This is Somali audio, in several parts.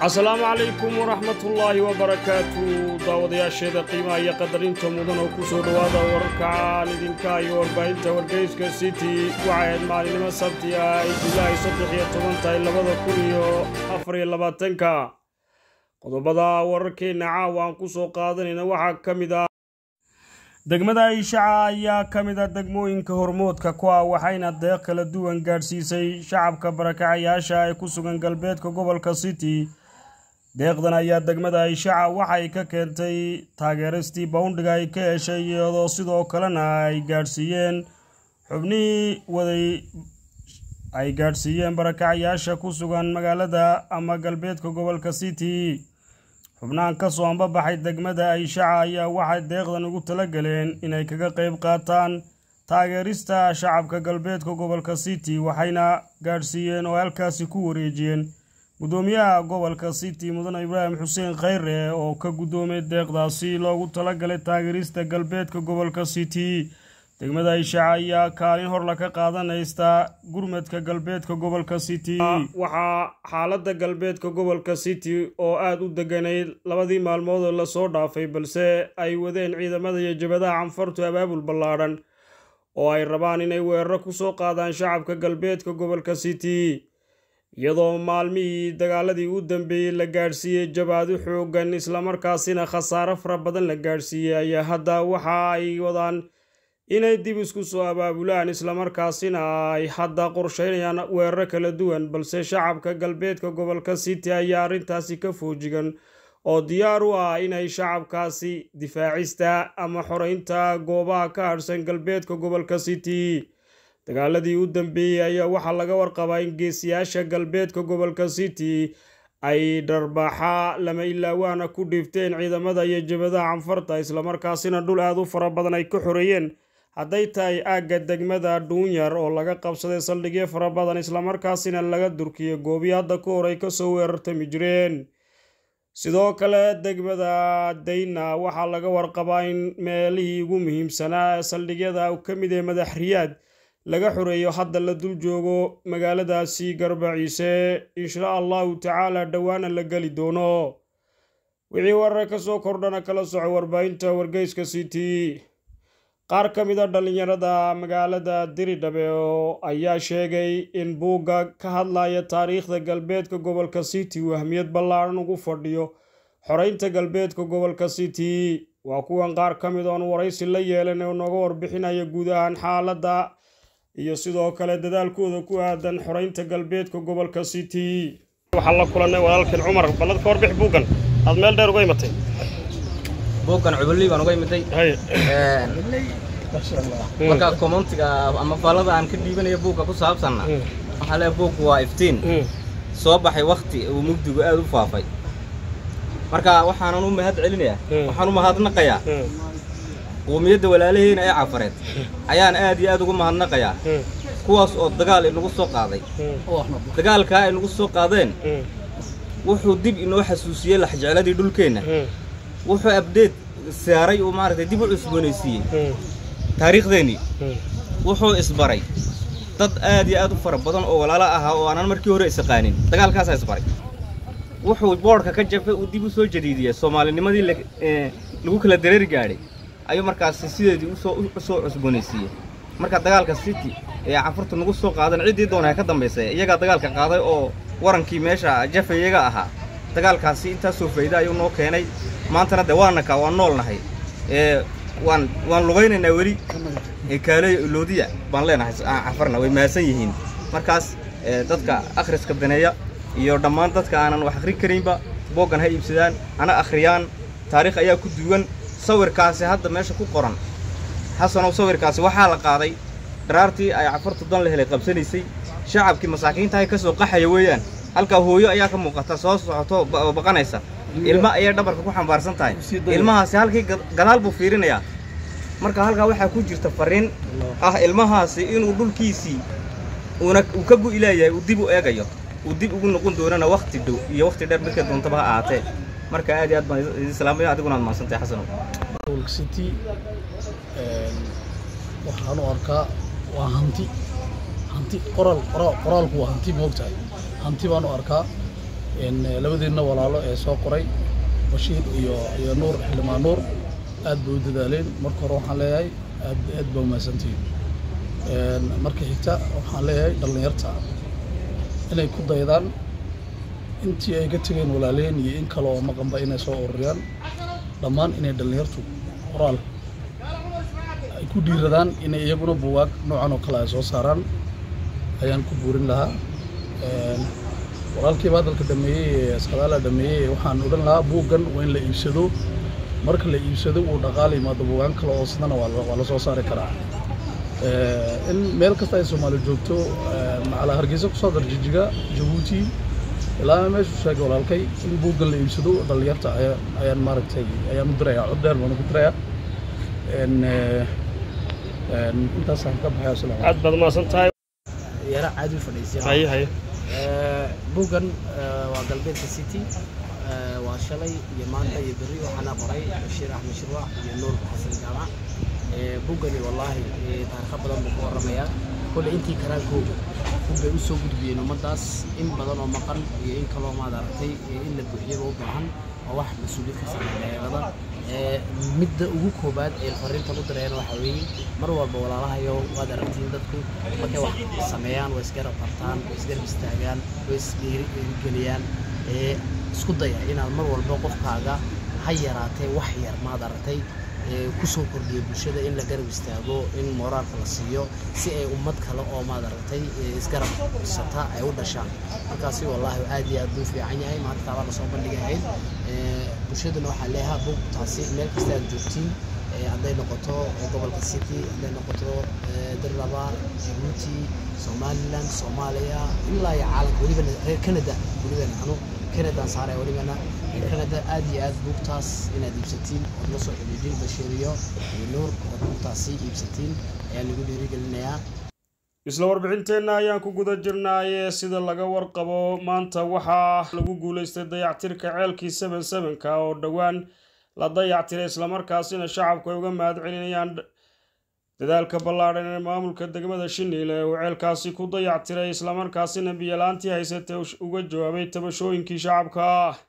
asalaamu calaykum waraxmatullaahi wabarakaatu daawadayaasheeda qiimaha iyo qadarinta mudan oo ku soo dhowaada wararkaan idinka iyo warbaahinta wargeyska city waxayd maalinimo sabti ah ay julaay saddex iyo toban tahay labada kun iyo afar iyo labaatanka qodobada wararkeenna caawa aan ku soo qaadanayna waxaa ka mid ah degmada ishaca ayaa ka mid a degmooyinka hormoodka ku ah waxayna deeq kala duwan gaadhsiisay shacabka barakacayaasha ee ku sugan galbeedka gobolka city deeqdan ayaa degmada ishaca waxay ka keentay taageeristii boundhiga ay ka heshay iyadoo sidoo kalena ay gaadhsiiyeen xubnihii waday ay gaadhsiiyeen barakacayaasha ku sugan magaalada ama galbeedka gobolka city xubnahan ka soo ambabaxay degmada ayshaca ayaa waxay deeqdan ugu tala galeen inay kaga qayb qaataan taageerista shacabka galbeedka gobolka city waxayna gaadhsiiyeen oo halkaasi ku wareejiyeen guddoomiyaha gobolka city mudane ibraahim xuseen khayre oo ka guddoomay deeqdaasi loogu talagalay taageerista galbeedka gobolka city degmada ayshaca ayaa kaalin horla ka qaadanaysta gurmadka galbeedka gobolka city waxaa xaaladda galbeedka gobolka city oo aada u deganayd labadii maalmood oo lasoo dhaafay balse ay wadeen ciidamada iyo jabadaha canfartu abaabul ballaadhan oo ay rabaan inay weeraro ku soo qaadaan shacabka galbeedka gobolka city iyadoo maalmihii dagaaladii u dambeeyey la gaadhsiiyey jabaado xooggan islamarkaasina khasaare fara badan la gaadhsiiyey ayaa hadda waxa ay wadaan inay dib isku soo abaabulaan islamarkaasina ay hadda qorsheynayaan weeraro kala duwan balse shacabka galbeedka gobolka city ayaa arrintaasi ka foojigan oo diyaar u ah inay shacabkaasi difaacista ama xoreynta goobaha ka hadhsan galbeedka gobolka city dagaaladii u dambeeyey ayaa waxaa laga warqabaa in geesiyaasha galbeedka gobolka city ay dharbaaxa lama ilaawaana ku dhiifteen ciidamada iyo jabadaha canfarta islamarkaasina dhul aada u fara badan ay ka xoreeyeen hadday tahay aagga degmada dhuunyar oo laga qabsaday saldhigyo fara badan islamarkaasina laga durkiyay goobii hadda ka hor ay kasoo weerartami jireen sidoo kale degmada dayna waxaa laga warqabaa in meelihii ugu muhiimsanaa saldhigyada ka mid ee madaxriyaad laga xoreeyo hadda la dul joogo magaaladaasi garbaciise insha allahu tacaala dhowaana la geli doono wixii warar ka soo kordhana kala soco warbaahinta wargeyska city qaar ka mid a dhallinyarada magaalada diridhabe oo ayaa sheegay in buugga ka hadlaya taariikhda galbeedka gobolka city uu ahmiyad ballaaran ugu fadhiyo xoreynta galbeedka gobolka city waa kuwan qaar ka mid oon waraysi la yeelan oo nooga warbixinaya guud ahaan xaaladda iyo sidoo kale dadaalkooda ku aadan xoreynta galbeedka gobolka city waxaan la kulannay walaalkan cumar ballad ka warbix buuggan aad meel dheer uga imatay buuggan cubalii baan uga imiday marka commentiga ama faallada aan ka dhiibanayo buugga ku saabsanna waxaa leeya buuggu waa iftiin soo baxay wakti uu mugdigu aada u faafay marka waxaanan u mahad celinayaa waxaan u mahadnaqayaa quumiyadda walaalaheena ee cafareed ayaan aad iyo aad ugu mahadnaqayaa kuwaas oo dagaal inagu soo qaaday dagaalkaa ay nagu soo qaadeen wuxuu dib inoo xasuusiyey laxjecladii dhulkeenna wuxuu abdeed saaray uu maaragtay dib u cusboonaysiiyey taariikhdeennii wuxuu isbaray dad aad iyo aad u fara badan oo walaalo ahaa oo aanan markii hore isaqaanin dagaalkaasaa isbaray wuxuu boodhka ka jabay uu dib u soo jadiidiyey soomaalinimadii lagu kala dareeri gaadhay ayuu markaasi sideedii usoo cusboonaysiiyey marka dagaalka city ee cafurta nagu soo qaadan ciddii doona ka dambaysay iyagaa dagaalka qaaday oo warankii meesha jafa iyaga ahaa dagaalkaasi intaasoo faa'iida ayuu noo keenay maantana de waana kaa waan nool nahay ee waan waan lugaynaynaa weli kaaleyo loodiya baan leenahay cafarna way mahadsan yihiin markaas dadka akhriska daneeya iyo dhammaan dadka aanan wax akhrin karaynba booggan ha iibsadaan hana akhriyaan taariikh ayaa ku duwan sawirkaasi hadda meesha ku qoran xasanow sawirkaasi waxaa la qaaday dharaartii ay cafartu dan la helay qabsanaysay shacabkii masaakiintahay ka soo qaxaya weeyaan halkaa hooyo ayaa ka muuqata soo socoto baqanaysa ilma ayay dhabarka ku xambaarsan tahay ilmahaasi halkii gadaal buu fiirinayaa marka halkaa waxaa ku jirta fariin ah ilmahaasi inuu dhulkiisii uuna uu ka gu'ilaayahay uu dib u eegayo uu dib ugu noqon doonana wakhti dhow iyo wakhti dheer midka doontaba ha ahaatee marka aad iyo aad baan idin salaamaya adiguna aad mahadsantahay xasanow city waxaan u arkaa waa hanti hanti qoraal qoraalku waa hanti moogtahay hanti baan u arkaa labadiinna walaalo ee soo qoray bashiir iyo iyo nuur xildhibaan nuur aad bay u dadaaleen marka hore waxaan leeyahay aad aad baa umahadsantihiin marka xigta waxaan leeyahay dhallinyarta inay ku daydaan intii ay ka tegeen walaaleen iyo in kale oo maqanba inay soo ururiyaan dhammaan inay dhallinyartu qoraal ay ku dhiiradaan inay iyaguna buugaag noocan oo kale ay soo saaraan ayaan ku buurin lahaa walaalkiiba hadalka dhameeyey sadaala dhameeyey waxaan odhan lahaa buuggan waa in la iibsado marka la iibsado uu dhaqaala yimaado buugaan kale oo sidana waa la soo saari karaa in meel kasta ay soomaali joogto macala hargeysa kusoo darjijiga jabuuti ilaa meeshuu sheegay walaalkay in buuggan la iibsado dhallinyarta ayaan maaragtay ayaan u dirayaa cod dheer baan ugu dirayaa intaasaan ka baxay asalaam aad baad umahadsan tahay yara caadi u fadhiisay haye haye buuggan waa galbeedka city waa shalay iyo maanta iyo berri waxaana qoray bashiir axmed shirwac iyo nuur xasan jaamac buuggani wallaahi taariikho badan buu ka warramayaa kolle intii karaankooga buggay u soo gudbiyeen ummaddaas in badan oo maqan iyo in kaloo maad aragtay in la buuxiyaba u baahan oo wax mas-uuliyad ka saaran dhallinyarada midda ugu koobaad ee fariintan u dirayaan waxaa weeye mar walba walaalahayo waad aragtiin dadku markay wax sameeyaan way isgarab qabtaan way isgarab istaagaan way isgeliyaan isku daya inaad mar walba qofkaaga ha yaraatee wax yar maad aragtay kusoo kordhiya bulshada in la garab istaago in mooraalka la siiyo si ay ummad kale oo maad aragtay isgarab sata ay u dhashaan markaasi wallaahi aad iyo aad buu fiican yahay maanta taabaa lasoo bandhigahayd bulshaduna waxaa leeyahaa buugtaasi meel kasta aad joogtiin hadday noqoto gobolka city hadday noqoto dirlaba jabuuti somaliland soomaaliya ilaa iyo caalamka welibana reer canada welibana anu canadaan saaraya welibana reer canada aad iyo aad buugtaas inaad iibsatiin ood la soo xidhiidhin bashiiriyo iyo nuur ood buugtaasi iibsatiin ayaa lagu dhiirigelinayaa isla warbixinteenna ayaan ku guda jirnaaye sida laga warqabo maanta waxaa lagu guulaystay dayactirka ceelkii seven sevenka oo dhowaan la dayactiray islamarkaasina shacabku ay uga mahad celinayaan dadaalka ballaadhan ee maamulka degmada shiniile uu ceelkaasi ku dayactiray islamarkaasina biyolaantii haysatay uga jawaabay tabashooyinkii shacabka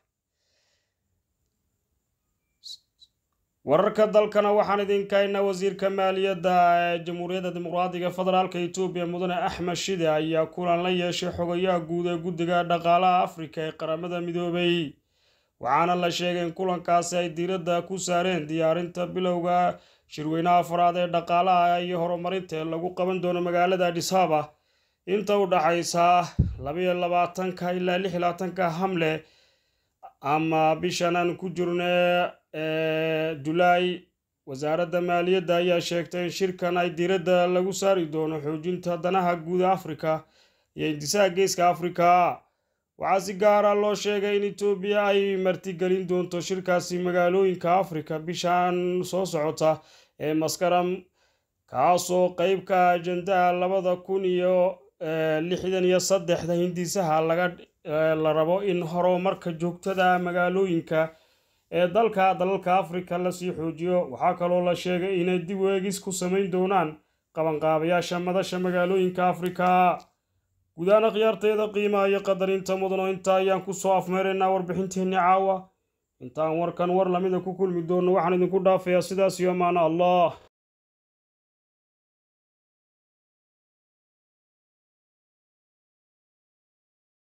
wararka dalkana waxaan idinkaynaa wasiirka maaliyadda ee jamhuuriyadda dimuqraadiga federaalka etoobiya mudane axmed shide ayaa kulan la yeeshay xogayaha guud ee guddiga dhaqaalaha afrika ee qaramada midoobay waxaana la sheegay in kulankaasi ay diiradda ku saareen diyaarinta bilowga shirweynaha afraad ee dhaqaalaha iyo horumarinta ee lagu qaban doono magaalada adhisaba inta u dhaxaysa labayo labaatanka ilaa lix iyo labaatanka hamle ama bishan aan ku jirno julaay wasaaradda maaliyadda ayaa sheegtay in shirkan ay diiradda lagu saari doono xoojinta danaha guuda afrika iyo indisaha geeska afrika waxaa si gaara loo sheegay in etoobiya ay martigelin doonto shirkaasi magaalooyinka afrika bishan soo socota ee maskaram kaasoo qeyb ka ajandaha labada kun iyo lixdan iyo saddexda hindisaha laga la rabo in horumarka joogtada magaalooyinka ee dalka dalalka afrika lasii xoojiyo waxaa kaloo la sheegay inay dib weegis ku samayn doonaan qabanqaabayaasha madasha magaalooyinka afrika gudahaan akhyaarteeda qiimaha iyo qadarinta mudano inta ayaan kusoo afmeeraynaa warbixinteenni caawa intaan warkan war lamida ku kulmi doonno waxaan idinku dhaafayaa sidaas iyo amaano allah